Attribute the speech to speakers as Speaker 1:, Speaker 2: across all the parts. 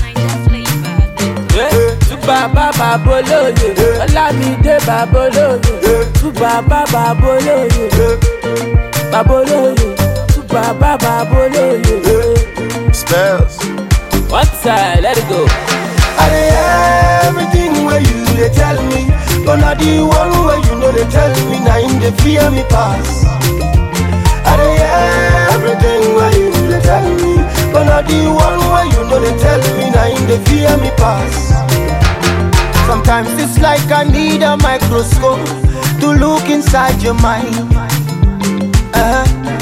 Speaker 1: Túbà bàbá bolóye, Ọlámídé bàbá olóye. Túbà bàbá bolóye, bàbá olóye. Túbà bàbá bolóye.
Speaker 2: Spells.
Speaker 1: One side, let it go.
Speaker 3: I dey hear everything where you dey tell me, but na the one where you know they tell me, na him dey fear me pass. I dey hear everything where you dey tell me, but na the one where you know they tell me, na him dey fear me pass. Sometimes it's like I need a microscope to look inside your mind. Uh-huh.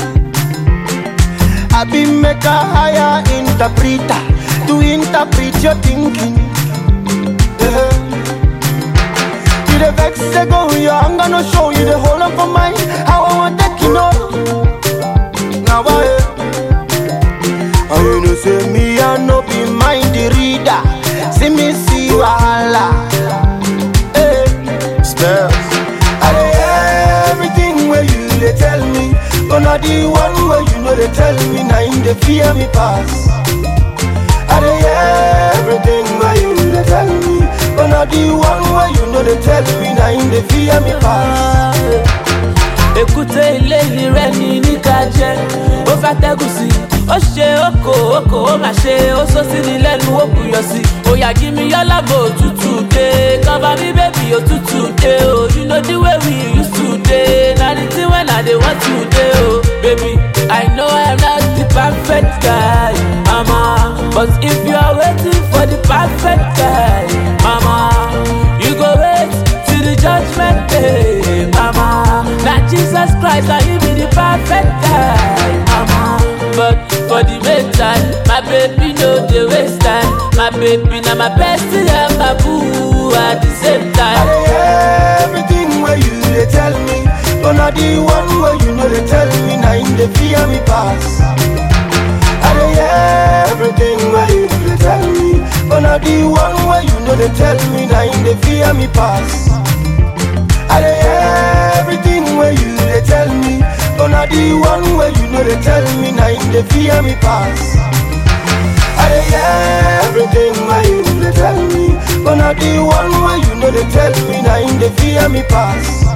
Speaker 3: I be make a higher interpreter to interpret your thinking. Yeah. You the vex say go your anger no show you the whole of mine. How I want take you know. Now I And you know say me I no be mind the reader. See me see wahala. Hey.
Speaker 2: Spells.
Speaker 3: I dey hear everything where you dey tell me, but na the one where you know they tell me, na him dey fear me pass. I dey hear everything where you dey tell me, but na the one where you know they tell me, na him dey fear me pass.
Speaker 1: Èkúté ilé rẹ̀ ní níka jẹ́, ó fẹ́ tẹ́gùn sí. Ó ṣe oko oko ó mà ṣe ó sọ sí ni lẹ́nu ó buyọ̀ sí. Òyà jí mi yọ́lá bò òtútù dé. Cover me baby òtútù dé o. You know the way we used to dey. Na the thing when I dey want to dey o. Baby, I know I'm not the perfect guy, mama. But if you are waiting for the perfect guy, mama, you go wait till the judgment day, mama. Na Jesus Christ na him be the perfect guy, mama. But for the meantime, my baby no dey waste time. My baby na my bestie and my boo at the same
Speaker 3: I
Speaker 1: time.
Speaker 3: dey hear everything where you dey tell me, but na the one where you know they tell me, na him dey fear me pass. I dey hear everything where you dey tell me, but na the one where you know they tell me, na him dey fear me pass. I dey hear everything where you dey tell me, but na the one where you know they tell me, na him dey fear me pass. I dey hear everything where you dey tell me, but na the one where you know they tell me, na him dey fear me pass.